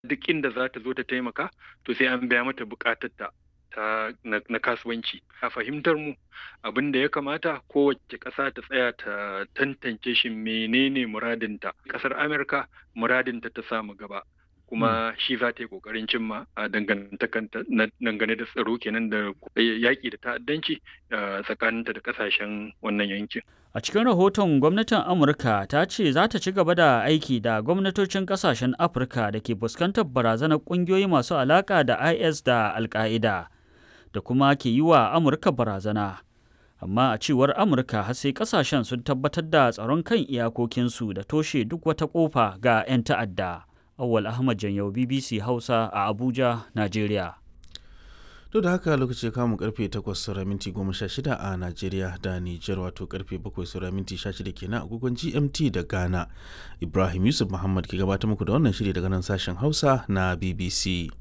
duk inda za ta zo ta taimaka to sai an biya mata bukatarta ta na, kasuwanci a fahimtar mu abin da ya kamata kowace ƙasa ta tsaya ta tantance shi menene muradinta ƙasar amurka muradinta ta samu gaba kuma shi za ta yi ƙoƙarin cimma a dangane da tsaro kenan da yaƙi da ta'addanci tsakaninta da ƙasashen wannan yankin. A cikin rahoton gwamnatin Amurka ta ce za ta ci gaba da aiki da gwamnatocin ƙasashen Afirka da ke fuskantar barazanar ƙungiyoyi masu alaƙa da IS da Al-Qaida da kuma ke yi wa Amurka barazana. Amma a cewar Amurka har sai ƙasashen sun tabbatar da tsaron kan iyakokinsu da toshe duk wata ƙofa ga 'yan ta'adda. Awal Ahmad Janyau BBC Hausa a Abuja, Najeriya. Duk da haka lokaci ya kamun karfe 8 sura minti 16 a Najeriya da Nijar wato karfe 7 sura minti 16 kenan agogon GMT da Ghana. Ibrahim Yusuf Muhammad ke gabatar muku da wannan shiri daga nan sashen Hausa na BBC.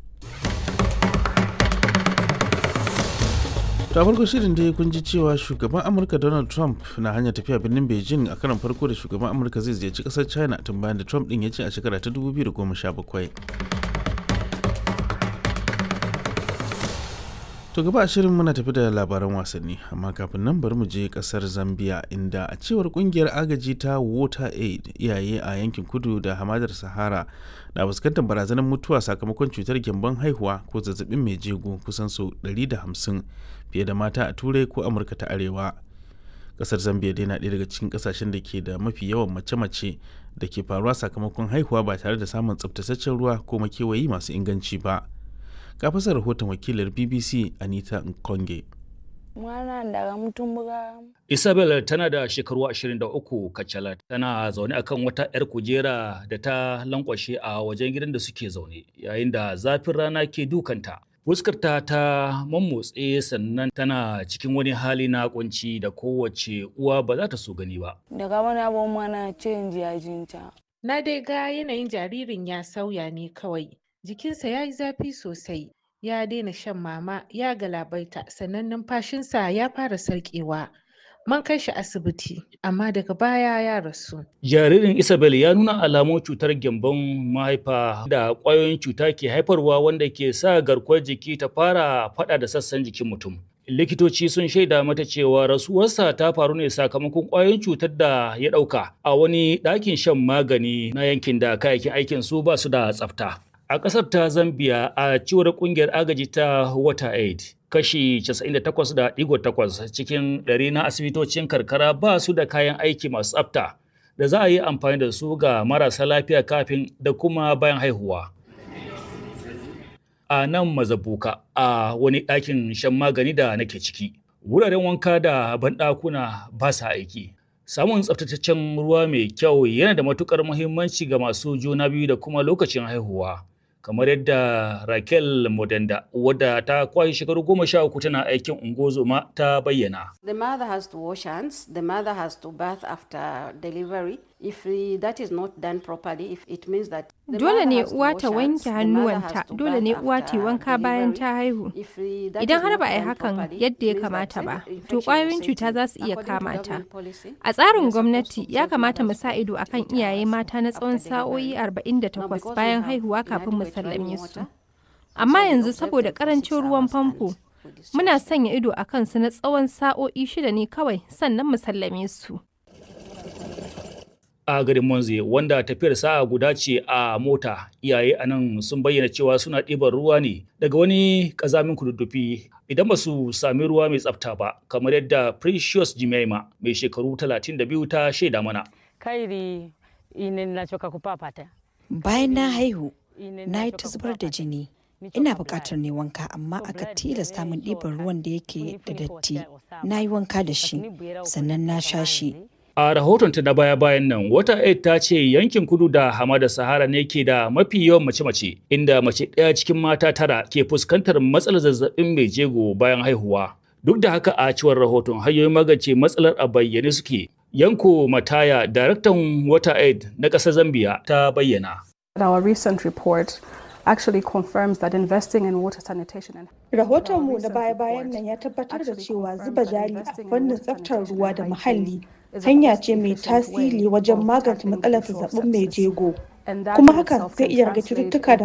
ta farko shirin dai kun ji cewa shugaban amurka donald trump na hanyar tafiya birnin beijing a karan farko da shugaban amurka zai ziyarci kasar china tun bayan da trump din ya ce a shekara ta 2017 to gaba a shirin muna tafi da labaran wasanni amma kafin nan bari mu je kasar zambia inda a cewar kungiyar agaji ta water aid iyaye a yankin kudu da hamadar sahara na fuskantar barazanar mutuwa sakamakon cutar gyambon haihuwa ko zazzabin mai jego kusan sau 150 fiye da mata a turai ko amurka ta arewa kasar zambia dai na ɗaya daga cikin kasashen da ke da mafi yawan mace-mace da ke faruwa sakamakon haihuwa ba tare da samun tsabtataccen ruwa ko makewayi masu inganci ba ga fasa rahoton wakilar bbc anita nkonge Isabel tana da shekaru 23 kacalat tana zaune akan wata 'yar kujera da ta lankwashe a wajen gidan da suke zaune yayin da zafin rana ke dukanta. Fuskarta ta mammotse sannan tana cikin wani hali na kunci da kowace uwa ba za ta so gani ba. Daga wani abun mana canji a jinta. Na dai ga yanayin jaririn ya sauya ne kawai. Jikinsa ya yi zafi sosai. Ya daina shan mama, ya galabaita, sannan numfashinsa ya fara sarƙewa. Mun kai shi asibiti, amma daga baya ya rasu. Jaririn Isabel ya nuna alamun cutar gyambon mahaifa da ƙwayoyin cuta ke haifarwa wanda ke sa garkuwar jiki ta fara faɗa da sassan jikin mutum. Likitoci sun shaida mata cewa rasuwarsa ta faru ne sakamakon ƙwayoyin cutar da ya ɗauka a wani ɗakin shan magani na yankin da kayayyakin aikin su ba su da tsafta. A ƙasar ta Zambia a cewar ƙungiyar agaji ta WaterAid, kashi 98.8 cikin ɗari na asibitocin karkara ba su da kayan aiki masu tsafta da za a yi amfani da su ga marasa lafiya kafin da kuma bayan haihuwa. A nan mazabuka a wani ɗakin shan magani da nake ciki, wuraren wanka da banɗakuna ba sa aiki. Samun tsaftataccen ruwa mai kyau yana da matuƙar muhimmanci ga masu juna biyu da kuma lokacin haihuwa. kamar yadda Raquel Modenda wadda ta kwashe shekaru goma sha uku tana aikin ungozoma ta bayyana. The mother has to wash hands, the mother has to bath after delivery. If that is not done properly, if it means that Dole ne uwa ta wanke hannuwanta, dole ne uwa ta wanka bayan ta haihu. Idan har ba a yi hakan yadda ya kamata ba, to ƙwayoyin cuta za su iya kama ta. A tsarin gwamnati ya kamata mu sa ido akan iyaye mata na tsawon sa'o'i 48 bayan haihuwa kafin mu sallame su. Amma yanzu saboda ƙarancin ruwan famfo, muna sanya ido a kansu na tsawon sa'o'i shida ne kawai sannan mu sallame su. a garin Monze wanda tafiyar sa'a guda ce a mota iyaye a nan sun bayyana cewa suna ɗiban ruwa ne daga wani ƙazamin kududdufi idan ba su sami ruwa mai tsafta ba kamar yadda Precious Jimaima mai shekaru 32 ta shaida mana. Kairi ine nachoka kupapata. Bayan na haihu, na yi ta zubar da jini. Ina buƙatar ne wanka amma aka tilasta min ɗiban ruwan da yake da datti. Na yi wanka da shi, sannan na sha shi. A rahotonta na baya-bayan nan, wata aid ta ce yankin kudu da hamada Sahara ne ke da mafi yawan mace-mace, inda mace ɗaya cikin mata tara ke fuskantar matsalar zazzabin mai jego bayan haihuwa. Duk da haka a cewar rahoton hanyoyin magance matsalar a bayyane suke. Yanko Mataya, daraktan wata aid na ƙasar Zambia, ta bayyana. Our recent report actually confirms that investing in water sanitation and Rahotonmu na baya-bayan nan ya tabbatar da cewa zuba jari a fannin tsaftar ruwa da muhalli hanya ce mai tasiri wajen magance matsalar zazzabin mai jego. kuma hakan zai iya rage cututtuka da